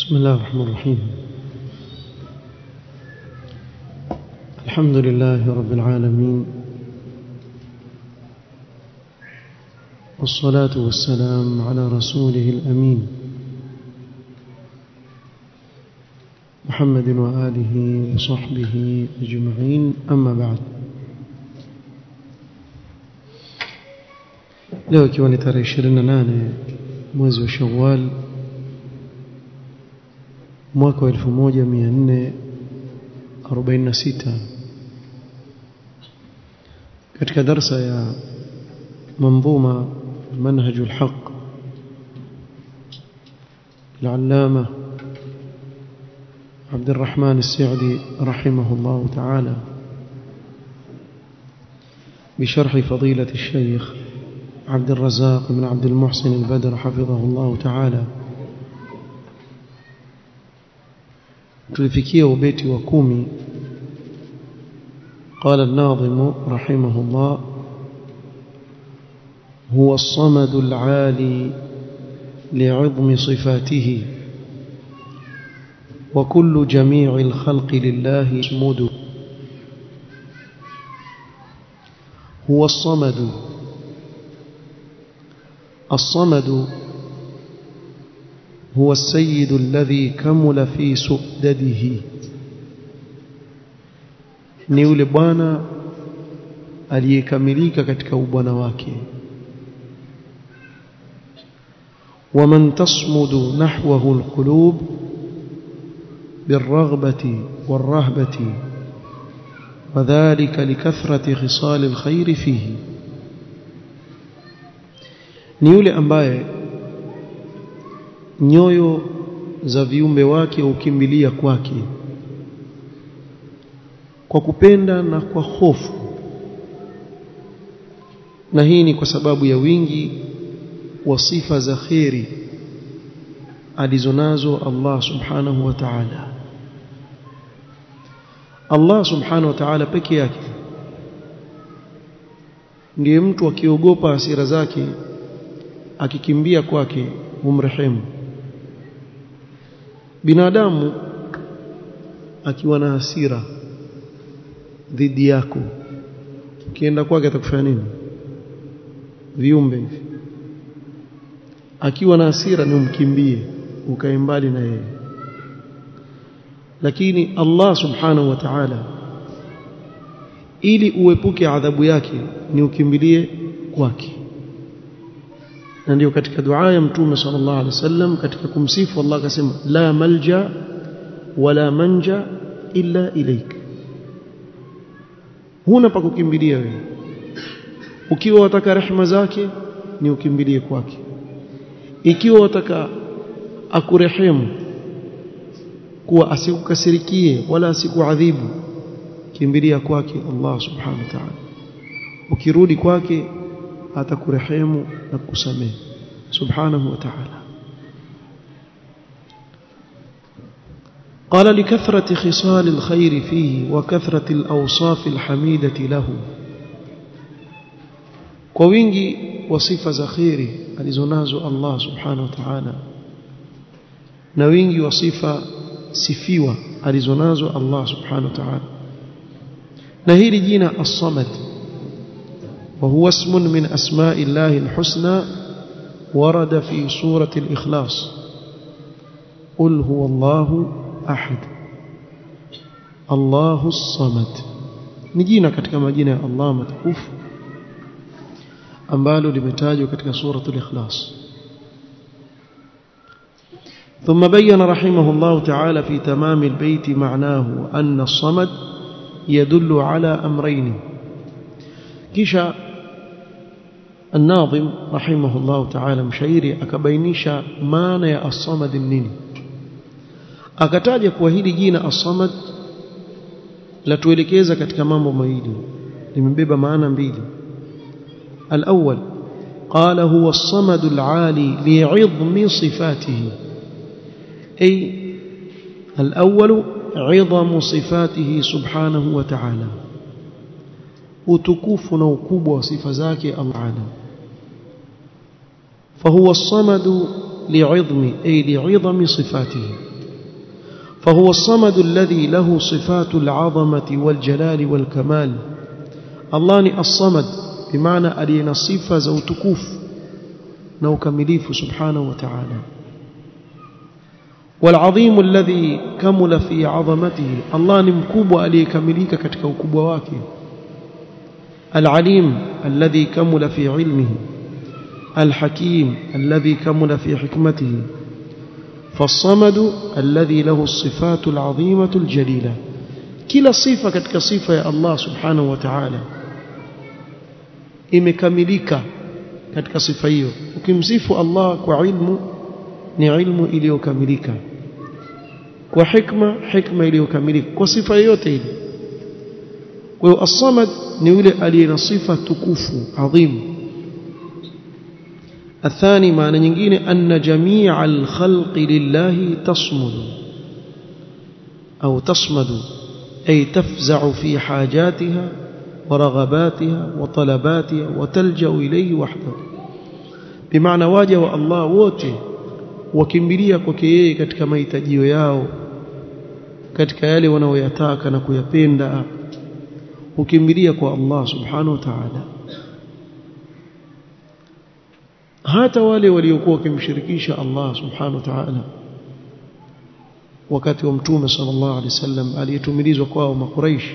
بسم الله الرحمن الرحيم الحمد لله رب العالمين والصلاة والسلام على رسوله الأمين محمد وآله وصحبه أجمعين أما بعد leo ikiwa ni tarehe 28 mwezi wa Shawwal mwaka wa 1446 katika darsa ya منظومة منهج الحق العلامة عبد الرحمن السعدي رحمه الله تعالى بشرح فضيلة الشيخ عبد الرزاق بن عبد المحسن البدر حفظه الله تعالى tulifikia ubeti wa kumi قال الناظم رحمه الله هو الصمد العالي لعظم صفاته وكل جميع الخلق لله يصمد هو الصمد الصمد هو السيد الذي كمل في سؤدده ni yule bwana aliyekamilika katika ubwana wake ومن تصمد نحوه القلوب بالرغبة والرهبة وذلك لكثرة خصال الخير فيه ni yule ambaye nyoyo za viumbe wake hukimbilia kwake kwa kupenda na kwa hofu na hii ni kwa sababu ya wingi wa sifa za kheri alizonazo Allah subhanahu wa ta'ala Allah subhanahu wa ta'ala peke yake ndiye mtu akiogopa hasira zake akikimbia kwake humrehemu binadamu akiwa na hasira dhidi yako ukienda kwake atakufanya nini viumbe hivi akiwa na hasira ni umkimbie ukae mbali na yeye lakini Allah subhanahu wa ta'ala ili uepuke adhabu yake ni ukimbilie kwake na ndio katika dua ya mtume sallallahu alaihi wasallam katika kumsifu Allah akasema la malja wala manja illa ilaik huna pa kukimbilia wewe ukiwa wataka rehema zake ni ukimbilie kwake ikiwa wataka akurehemu kuwa asikukasirikie wala asikuadhibu kimbilia kwake Allah subhanahu wa ta'ala ukirudi kwake atakurehemu na kukusamehe subhanahu wa ta'ala قال لكثرة خصال الخير فيه وكثرة الأوصاف الحميدة له ووينجي وصفة زخيري alizonazo Allah subhanahu wa ta'ala na wingi wa sifa sifiwa alizonazo Allah subhanahu wa ta'ala na hili jina as-samad وهو اسم من أسماء الله الحسنى ورد في سورة الإخلاص قل هو الله أحد الله الصمد نجينا katika majina ya Allah matukufu ambalo limetajwa katika suratul ikhlas ثم بين رحمه الله تعالى في تمام البيت معناه أن الصمد يدل على أمرين كشا الناظم رحمه الله تعالى مشايري akabainisha maana ya as-samad nini akataja kwa hili jina as-samad la tuelekeza katika mambo mawili limebeba maana mbili الأول قال هو الصمد العالي لعظم صفاته أي الأول عظم صفاته سبحانه وتعالى utukufu na ukubwa wa sifa zake Allah فهو الصمد لعظم أي لعظم صفاته فهو الصمد الذي له صفات العظمة والجلال والكمال الله ني الصمد بمعنى ألينا صفة ذو تكوف نو كمليف سبحانه وتعالى والعظيم الذي كمل في عظمته الله ni mkubwa aliyekamilika katika ukubwa wake العليم الذي كمل في علمه الحكيم الذي كمل في حكمته فالصمد الذي له الصفات العظيمة الجليلة كلا صفة katika sifa ya Allah subhanahu wa ta'ala imekamilika katika sifa hiyo ukimsifu Allah kwa ilmu ni ilmu iliyokamilika kwa hikma hikma iliyokamilika kwa sifa yote ile kwa hiyo as-samad ni yule aliye na sifa tukufu adhimu الثاني معنى nyingine أن جميع الخلق لله تصمد أو تصمد أي تفزع في حاجاتها ورغباتها وطلباتها وتلجأ إليه وحده بمعنى واجه الله wote wakimbilia kwake yeye katika mahitajio yao katika yale wanaoyataka na kuyapenda ukimbilia kwa Allah subhanahu wa ta'ala hata wale waliokuwa wakimshirikisha Allah subhanahu wa ta'ala wakati wa mtume sallallahu alaihi wasallam aliyetumilizwa kwao makuraish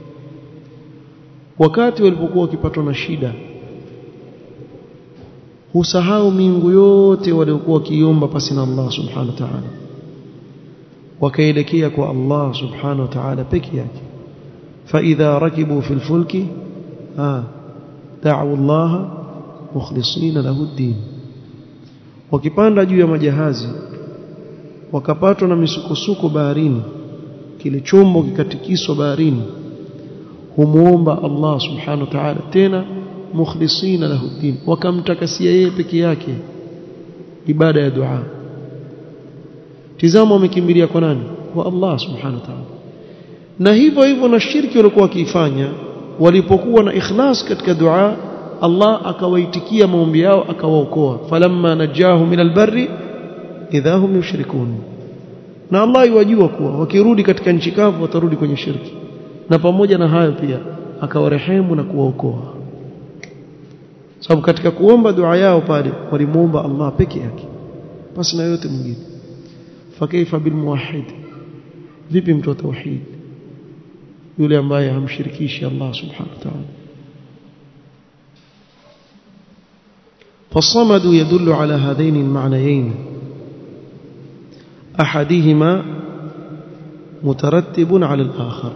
wakati walipokuwa wakipatwa na shida husahau miungu yote waliokuwa wakiomba pasi na Allah subhanahu wa ta'ala wakaelekea kwa Allah subhanahu wa ta'ala peke yake فإذا ركبوا في الفلك آه دعوا الله مخلصين له الدين wakipanda juu ya majahazi wakapatwa na misukosuko baharini kile chombo kikatikiswa baharini humuomba Allah subhanahu wa ta'ala tena mukhlisina lahu din wakamtakasia yeye peke yake ibada ya dua tizama wamekimbilia kwa nani kwa Allah subhanahu wa ta'ala na hivyo hivyo na shirki walikuwa wakiifanya walipokuwa na ikhlas katika dua Allah akawaitikia maombi yao akawaokoa falamma najahu min albarri idha hum yushrikun na Allah yajua kuwa wakirudi katika nchi kavu watarudi kwenye shirki na pamoja na hayo pia akawarehemu na kuwaokoa sababu katika kuomba dua yao pale walimuomba Allah peke yake basi na yote mwingine fakaifa bil muwahhid vipi mtu wa tauhid yule ambaye hamshirikishi Allah subhanahu wa ta'ala فالصمد يدل على هذين المعنيين أحدهما مترتب على الآخر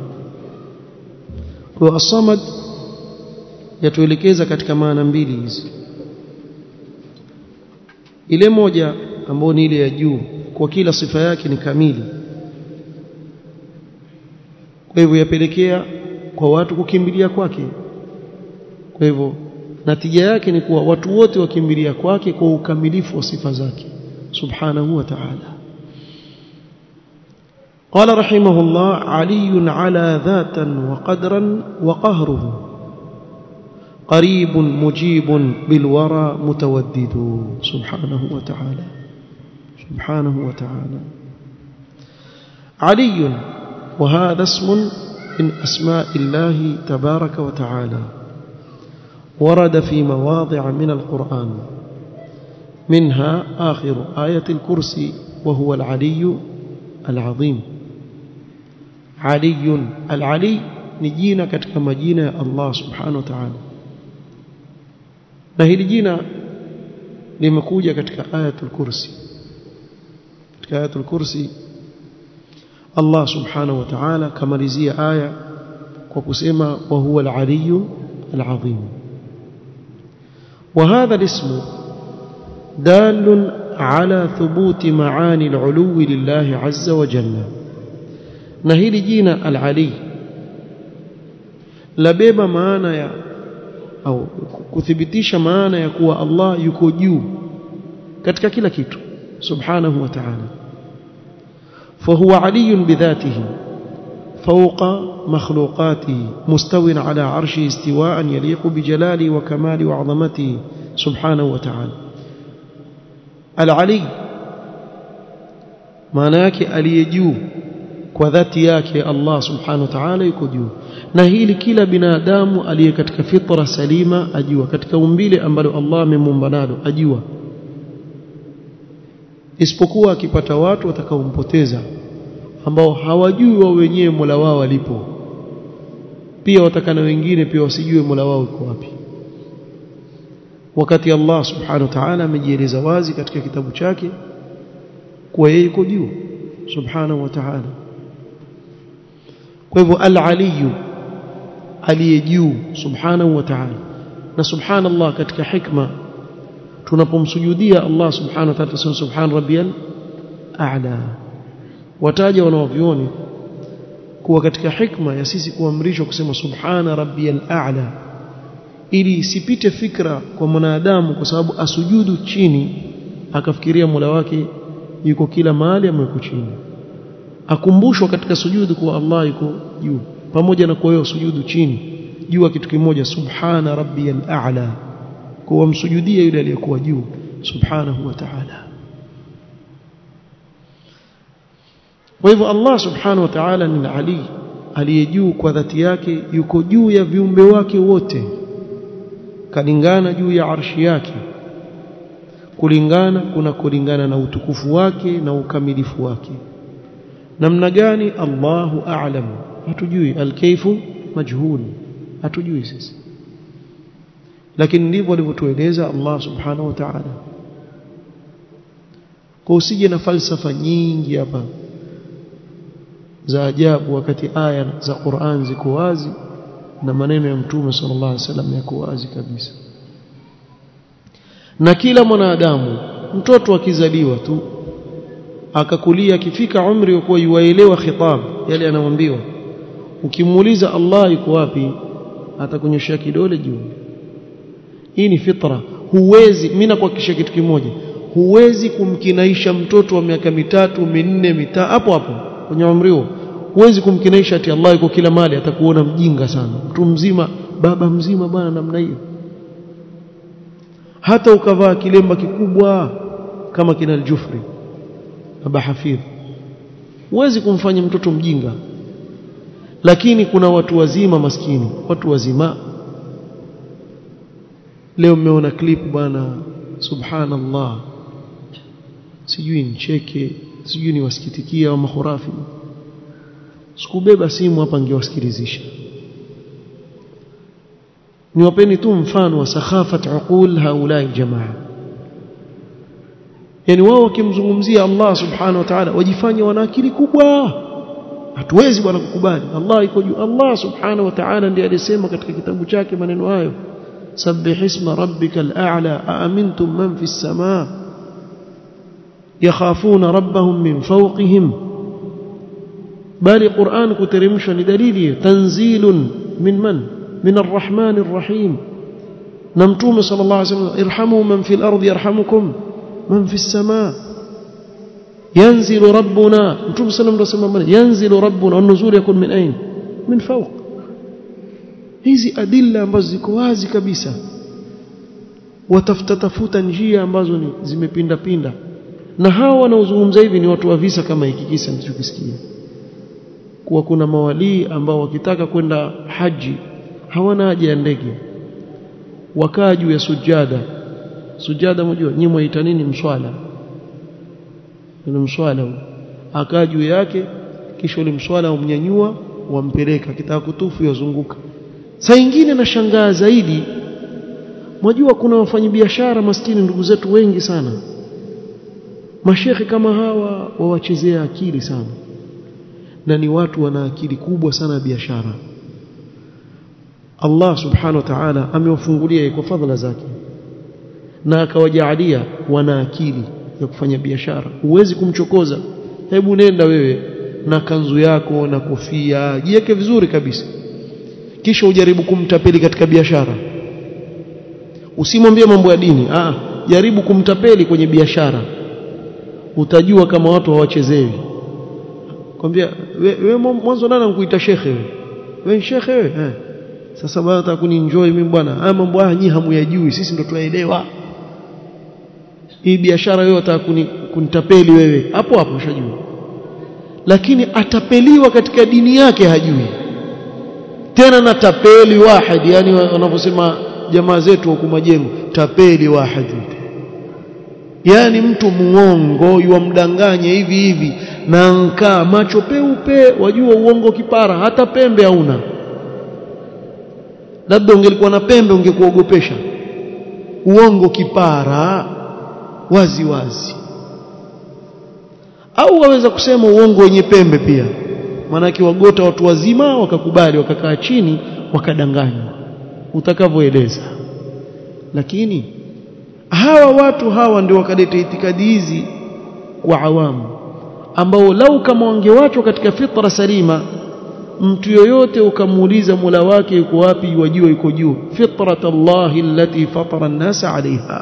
والصمد yatuelekeza katika maana mbili hizi ile moja ambayo ni ile ya juu kwa kila sifa yake ni kamili kwa hivyo yapelekea kwa watu kukimbilia kwake kwa hivyo natija yake ni kuwa watu wote wakimbilia kwake kwa ukamilifu wa sifa zake subhanahu wa ta'ala قال رحمه الله علي على ذاتا وقدرا وقهره قريب مجيب بالورى متودد سبحانه وتعالى سبحانه وتعالى علي وهذا اسم من أسماء الله تبارك وتعالى ورد في مواضع من القرآن منها آخر آية الكرسي وهو العلي العظيم علي العلي نجينا katika majina ya Allah subhanahu wa ta'ala na hili jina limekuja katika ayatul kursi katika ayatul kursi Allah subhanahu wa ta'ala kamalizia aya kwa kusema wa huwa al-aliyyu al-azim وهذا الاسم دال على ثبوت معاني العلو لله عز وجل نهيل جينا العلي labeba maana ya au kuthibitisha maana ya kuwa Allah yuko juu katika kila kitu subhanahu wa ta'ala فهو علي بذاته فوق مخلوقاته مستو على عرشه استواء يليق بجلاله وكماله وعظمته سبحانه وتعالى العلي maana yake aliyejuu kwa dhati yake Allah subhanahu wa ta'ala yuko juu na hili kila binadamu aliye katika fitra salima ajua katika umbile ambalo Allah amemuumba nalo ajua isipokuwa akipata watu watakaompoteza ambao hawajui wao wenyewe Mola wao alipo pia watakana wengine pia wasijue Mola wao uko wapi wakati Allah subhanahu wa ta'ala amejieleza wazi katika kitabu chake kuwa yeye yuko juu subhanahu wa ta'ala kwa hivyo al-aliyu aliye juu subhanahu wa ta'ala na subhanallah katika hikma tunapomsujudia Allah subhanahu wa ta'ala tuseme subhan rabbiyal a'la wataja wanaovioni kuwa katika hikma ya sisi kuamrishwa kusema subhana rabbiyal a'la ili isipite fikra kwa mwanadamu kwa sababu asujudu chini akafikiria Mola wake yuko kila mahali ama yuko chini akumbushwa katika sujudu kuwa Allah yuko juu pamoja na kwa hiyo sujudu chini jua kitu kimoja subhana rabbiyal a'la kwa msujudie yule aliyekuwa juu subhanahu wa ta'ala kwa hivyo Allah subhanahu wa ta'ala ni ali aliye juu kwa dhati yake yuko juu ya viumbe wake wote kalingana juu ya arshi yake kulingana kuna kulingana na utukufu wake na ukamilifu wake namna gani Allahu a'lam hatujui alkaifu majhul hatujui sisi lakini ndivyo alivyotueleza Allah subhanahu wa ta'ala kwa usije na falsafa nyingi hapa za ajabu wakati aya za Qur'an ziko wazi na maneno ya mtume sallallahu alaihi wasallam yako wazi kabisa na kila mwanadamu mtoto akizaliwa tu akakulia akifika umri wa kuwa yuaelewa khitab yale anamwambiwa ukimuuliza Allah yuko wapi atakunyoshia kidole juu hii ni fitra huwezi mimi nakuhakikishia kitu kimoja huwezi kumkinaisha mtoto wa miaka mitatu minne mita hapo hapo kwenye umri huo huwezi kumkinaisha ati Allah yuko kila mali atakuona mjinga sana mtu mzima baba mzima bwana namna hiyo hata ukavaa kilemba kikubwa kama kina aljufri baba hafidh huwezi kumfanya mtoto mjinga lakini kuna watu wazima maskini watu wazima leo mmeona clip bwana subhanallah sijui nicheke sijui niwasikitikia au mahurafi sikubeba simu hapa ngewasikilizisha niwapeni tu mfano wa sakhafat uqul haulai jamaa yani wao wakimzungumzia Allah subhanahu wa ta'ala wajifanya wana akili kubwa hatuwezi bwana kukubali Allah iko juu Allah subhanahu wa ta'ala ndiye alisema katika kitabu chake maneno hayo sabbih isma rabbikal a'la aamintum man fis samaa yakhafuna rabbahum min fawqihim bali Qur'an kuteremshwa ni dalili tanzilun min man min arrahman arrahim na mtume sallallahu alayhi wasallam irhamu man fil ardi yarhamukum man fis samaa yanzilu rabbuna mtume sallallahu alayhi wasallam yanzilu rabbuna an-nuzul yakun min ain min fawq hizi adilla ambazo ziko wazi kabisa watafuta tafuta njia ambazo ni zimepinda pinda na hawa wanaozungumza hivi ni watu wa visa kama hiki kisa mlichokisikia kuwa kuna mawalii ambao wakitaka kwenda haji hawana haja ya ndege wakaa juu ya sujada sujada mjua nyinyi mwaita nini mswala ni mswala akaa juu yake kisha ule mswala umnyanyua wampeleka kitaka kutufu yazunguka saa nyingine nashangaa zaidi mwajua kuna wafanyabiashara maskini ndugu zetu wengi sana mashekhe kama hawa wawachezea akili sana na ni watu wana akili kubwa sana ya biashara Allah subhanahu wa ta'ala amewafungulia kwa fadhila zake na akawajaalia wana akili ya kufanya biashara huwezi kumchokoza hebu nenda wewe na kanzu yako na kofia jiweke vizuri kabisa kisha ujaribu kumtapeli katika biashara usimwambie mambo ya dini ah jaribu kumtapeli kwenye biashara utajua kama watu hawachezewi kwambia wewe mwanzo nani ankuita shekhe wewe wewe shekhe wewe eh sasa bado utakuninjoy mimi bwana haya mambo haya nyinyi hamuyajui sisi ndo tunaelewa hii biashara wewe unataka kunitapeli wewe hapo hapo ushajua lakini atapeliwa katika dini yake hajui tena na tapeli wahid yani wanavyosema jamaa zetu huku majengo tapeli wahid yani mtu muongo yuamdanganya hivi hivi na nkaa macho peupe wajua uongo kipara hata pembe hauna labda ungelikuwa na pembe ungekuogopesha uongo kipara wazi wazi au waweza kusema uongo wenye pembe pia maanake wagota watu wazima wakakubali wakakaa chini wakadanganywa utakavyoeleza lakini hawa watu hawa ndio wakaleta itikadi hizi kwa awamu ambao lau kama wangewachwa katika fitra salima mtu yoyote ukamuuliza Mola wake yuko wapi wajua yuko juu fitrat Allah allati fatara an-nas 'alayha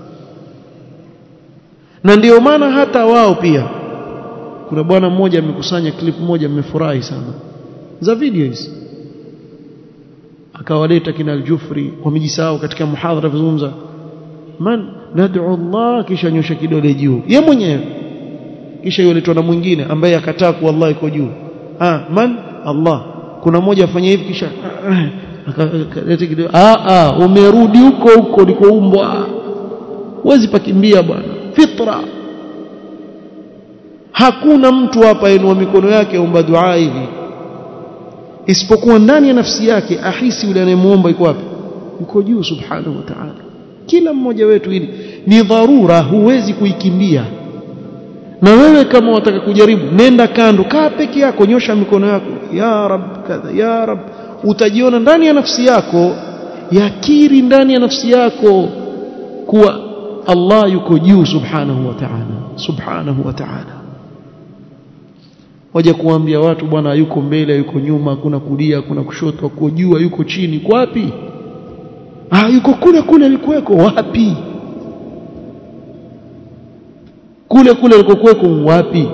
na ndio maana hata wao pia kuna bwana mmoja amekusanya clip moja mmefurahi sana za video hizi akawaleta kina al-Jufri wamejisahau katika muhadhara kuzungumza man nad'u Allah kisha nyosha kidole juu ye mwenyewe kisha yoletwa na mwingine ambaye akataa kuwa Allah iko juu ah man Allah kuna mmoja afanya hivi kisha akaleta kidole ah ah umerudi huko huko ulikoumbwa huwezi pakimbia bwana fitra hakuna mtu hapa inua mikono yake aomba dua hivi isipokuwa ndani ya nafsi yake ahisi yule anayemuomba yuko wapi yuko juu subhanahu wa ta'ala kila mmoja wetu hili ni dharura huwezi kuikimbia na wewe kama wataka kujaribu nenda kando kaa peke yako nyosha mikono yako ya rab kadha ya rab utajiona ndani ya nafsi yako yakiri ndani ya nafsi yako kuwa Allah yuko juu subhanahu wa ta'ala subhanahu wa ta'ala waje kuambia watu bwana yuko mbele yuko nyuma kuna kulia kuna kushoto yuko juu yuko chini kwa wapi ah yuko kule kule alikuweko wapi kule kule alikokuweko wapi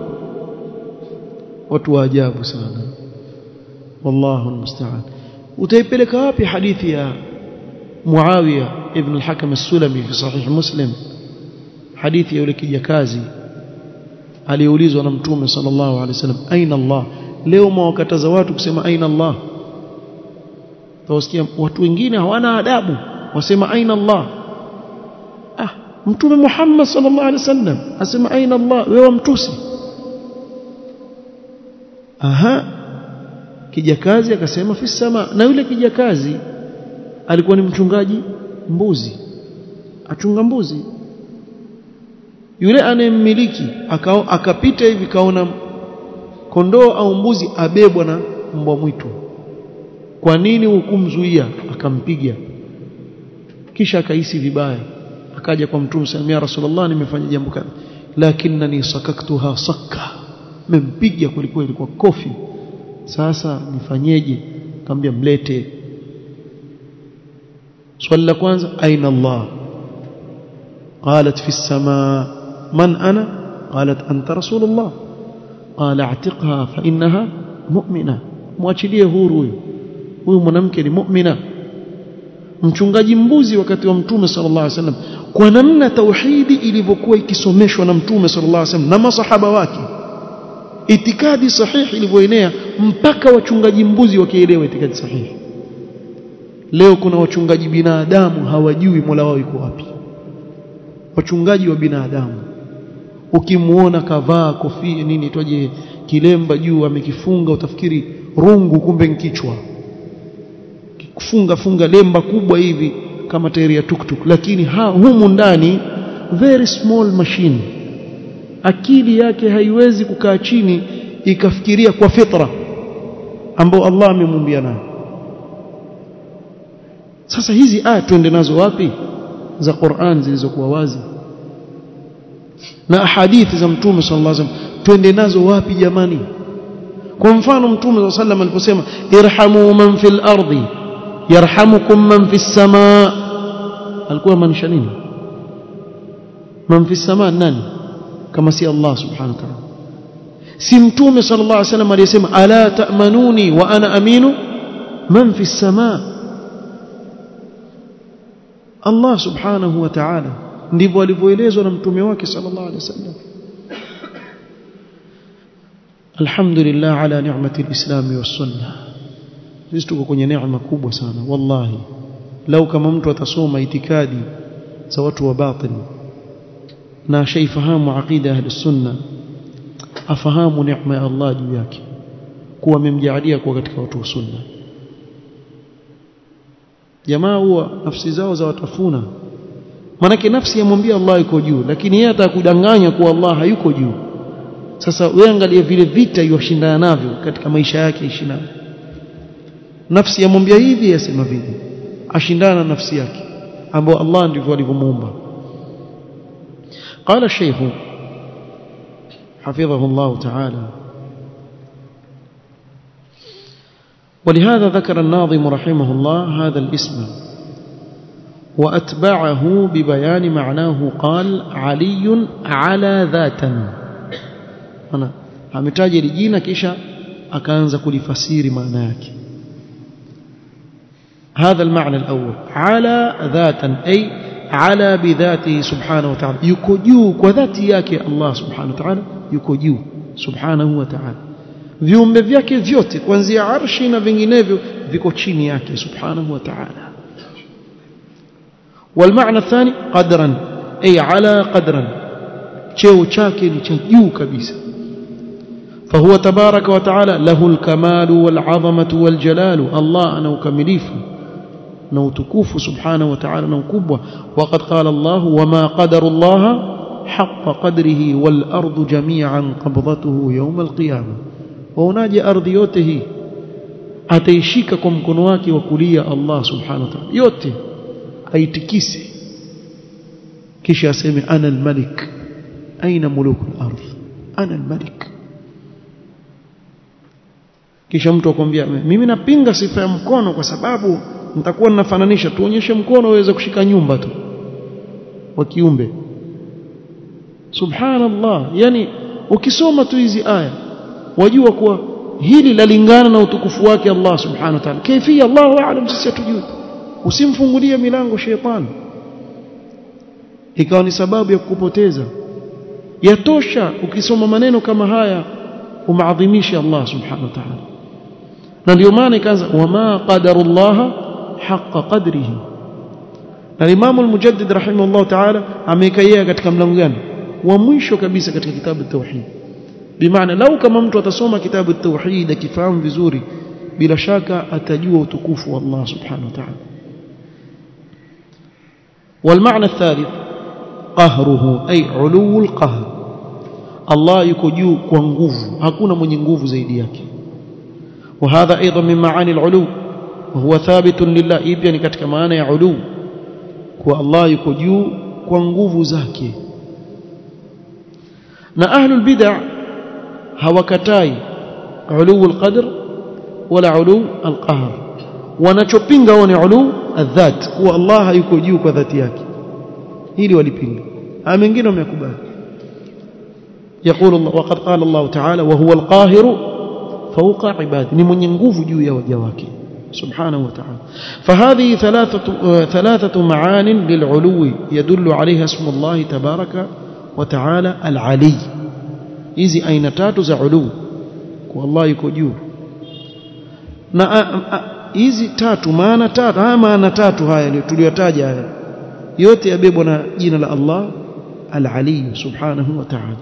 watu wa ajabu sana wallahu almusta'an utaipeleka wapi hadithi ya Muawiya ibn al-Hakam as-Sulami fi sahih Muslim hadithi ya yule kijakazi aliyeulizwa na mtume sallallahu alaihi wasallam aina Allah leo mwakataza watu kusema aina Allah tawasikia watu wengine hawana adabu wasema aina Allah ah mtume Muhammad sallallahu alaihi wasallam asema aina Allah wewe mtusi aha kijakazi akasema fi sama na yule kijakazi alikuwa ni mchungaji mbuzi achunga mbuzi yule anayemmiliki akapita hivi kaona kondoo au mbuzi abebwa na mbwa mwitu kwa nini hukumzuia akampiga kisha akahisi vibaya akaja kwa mtume sallallahu ya rasulullah nimefanya jambo kadha lakinnani sakaktuha sakka mempiga kulikuwa ilikuwa kofi sasa nifanyeje akamwambia mlete swali la kwanza aina Allah قالت في السماء من أنا قالت أنت رسول الله قال اعتقها فإنها مؤمنة mwachilie huru huyu huyu mwanamke ni mu'mina mchungaji mbuzi wakati wa mtume sallallahu alaihi wasallam kwa namna tauhidi ilivyokuwa ikisomeshwa na mtume sallallahu alaihi wasallam na masahaba wake itikadi sahihi ilivyoenea mpaka wachungaji mbuzi wakielewa itikadi sahihi leo kuna wachungaji binadamu hawajui Mola wao yuko wapi wachungaji wa binadamu ukimuona kavaa kofia nini toje kilemba juu amekifunga utafikiri rungu kumbe kichwa kufunga funga lemba kubwa hivi kama tairi ya tuktuk lakini ha, humu ndani very small machine akili yake haiwezi kukaa chini ikafikiria kwa fitra ambao Allah amemumbia nayo sasa hizi aya tuende nazo wapi za Qur'an zilizokuwa wazi na hadithi za mtume sallallahu alaihi wasallam twende nazo wapi jamani kwa mfano mtume sallallahu alaihi wasallam aliposema irhamu man fil ardi yarhamukum man fis samaa alikuwa maanisha nini man fis samaa nani kama si Allah subhanahu wa ta'ala si mtume sallallahu alaihi wasallam aliyesema ala ta'manuni wa ana aminu man fis samaa Allah subhanahu wa ta'ala ndivyo alivyoelezwa na mtume wake sallallahu alaihi wasallam alhamdulillah ala ni'mati alislami was-sunnah sisi tuko kwenye neema kubwa sana wallahi lau kama mtu atasoma itikadi za watu wa batil na shaifahamu aqida ahli sunna afahamu neema ya Allah juu yake kuwa amemjaalia kuwa katika watu wa sunna jamaa huwa nafsi zao za watafuna manake nafsi yamwambia Allah yuko juu lakini yeye atakudanganya kuwa Allah hayuko juu sasa wewe angalia vile vita yoshindana navyo katika maisha yake ishina nafsi yamwambia hivi yasema vile ashindana na nafsi yake ambao Allah ndivyo alivyomuumba قال الشيخ حفظه الله تعالى ولهذا ذكر الناظم رحمه الله هذا الاسم وأتبعه ببيان معناه قال علي على ذاتا أنا ametaja hili jina kisha akaanza kulifasiri maana yake هذا المعنى الأول على ذاتا أي على بذاته سبحانه وتعالى يكجو وذاتي yake Allah subhanahu wa ta'ala yuko juu subhanahu wa ta'ala viumbe vyake vyote kuanzia arshi na vinginevyo viko chini yake subhanahu wa ta'ala والمعنى الثاني قدرا أي على قدرا cheo chake ni cha juu kabisa فهو تبارك وتعالى له الكمال والعظمة والجلال الله أنا وكمليف نوتكوف سبحانه وتعالى نوكبه وقد قال الله وما قدر الله حق قدره والأرض جميعا قبضته يوم القيامة waonaje ardhi yote hii ataishika kwa mkono wake wa kulia Allah subhanahu wa ta'ala yote aitikise kisha aseme ana almalik aina muluku al-ardh ana almalik kisha mtu akwambia mimi napinga sifa ya mkono kwa sababu nitakuwa ninafananisha tuonyeshe mkono uweze kushika nyumba tu wa kiumbe subhanallah yani ukisoma tu hizi aya wajua kuwa hili lalingana na utukufu wake Allah subhanahu wa ta'ala kaifia Allahu a'lam sisi hatujui usimfungulie milango shetani ikawa ni sababu ya kukupoteza yatosha ukisoma maneno kama haya umaadhimisha Allah subhanahu wa ta'ala na ndio maana ikaanza wama qadarullaha haqqa qadrihi na Imam al-Mujaddid rahimahullah ta'ala amekaia katika mlango gani wa mwisho kabisa katika kitabu tauhid bimaana lau kama mtu atasoma kitabu tauhid akifahamu vizuri bila shaka atajua utukufu wa Allah subhanahu wa ta'ala والمعنى الثالث قهره أي علو القهر الله yuko juu kwa nguvu hakuna mwenye nguvu zaidi yake وهذا ايضا من معاني العلو وهو ثابت لله pia ni katika maana ya ulu kwa Allah yuko juu kwa nguvu zake na ahlul bid'ah hawakatai ulu alqadr wala ulu alqahr wanachopinga wao ni ulu adhat kuwa Allah yuko juu kwa dhati yake hili walipinga haya mengine wamekubali يقول الله وقد قال الله تعالى وهو القاهر فوق عباده ni mwenye nguvu juu ya waja wake سبحانه وتعالى فهذه ثلاثة ثلاثة معان للعلو يدل عليها اسم الله تبارك وتعالى العلي hizi aina tatu za ulu kwa Allah yuko juu na hizi tatu maana tatu haya maana tatu haya tuliyotaja haya yote yabebwa na jina la Allah al-Ali subhanahu wa ta'ala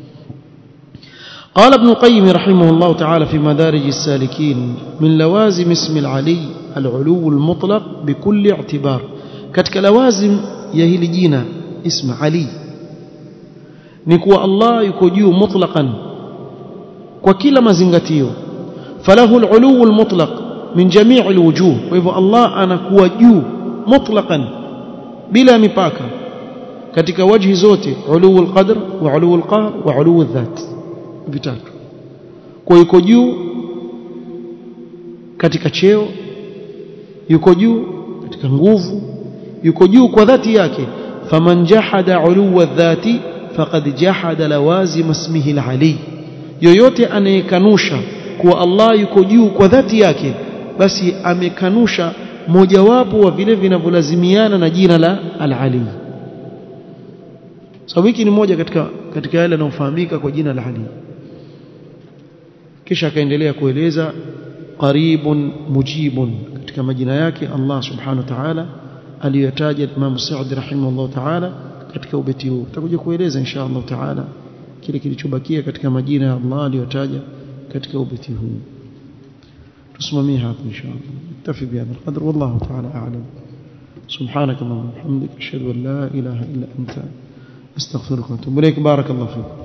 قال ابن القيم رحمه الله تعالى في مدارج السالكين من لوازم اسم العلي العلو المطلق بكل اعتبار كتك لوازم يهلي جينا اسم علي نكوى الله يكوجيو مطلقا وكل ما زنغتيو فله العلو المطلق من جميع الوجوه وإذا الله أنا كوجيو مطلقا بلا مباكا كتك وجه زوتي علو القدر وعلو القهر وعلو الذات vitatu kwa yuko juu katika cheo yuko juu katika nguvu yuko juu kwa dhati yake faman jahada uluwa dhati faqad jahada lawazim ismihi al-ali yoyote anayekanusha kuwa Allah yuko juu kwa dhati yake basi amekanusha mojawapo wa vile vinavyolazimiana na jina la al-ali sababu hiki ni moja katika katika yale yanayofahamika kwa jina la Ali kisha akaendelea kueleza qaribun mujibun katika majina yake Allah subhanahu wa ta'ala aliyotaja Imam Saudi rahimahullah ta'ala katika ubeti huu tutakuja kueleza insha Allah ta'ala kile kilichobakia katika majina ya Allah aliyotaja katika ubeti huu tusimamie hapo insha Allah نكتفي بهذا القدر والله تعالى أعلم سبحانك اللهم وبحمدك أشهد أن لا إله إلا أنت أستغفرك وأتوب إليك بارك الله فيك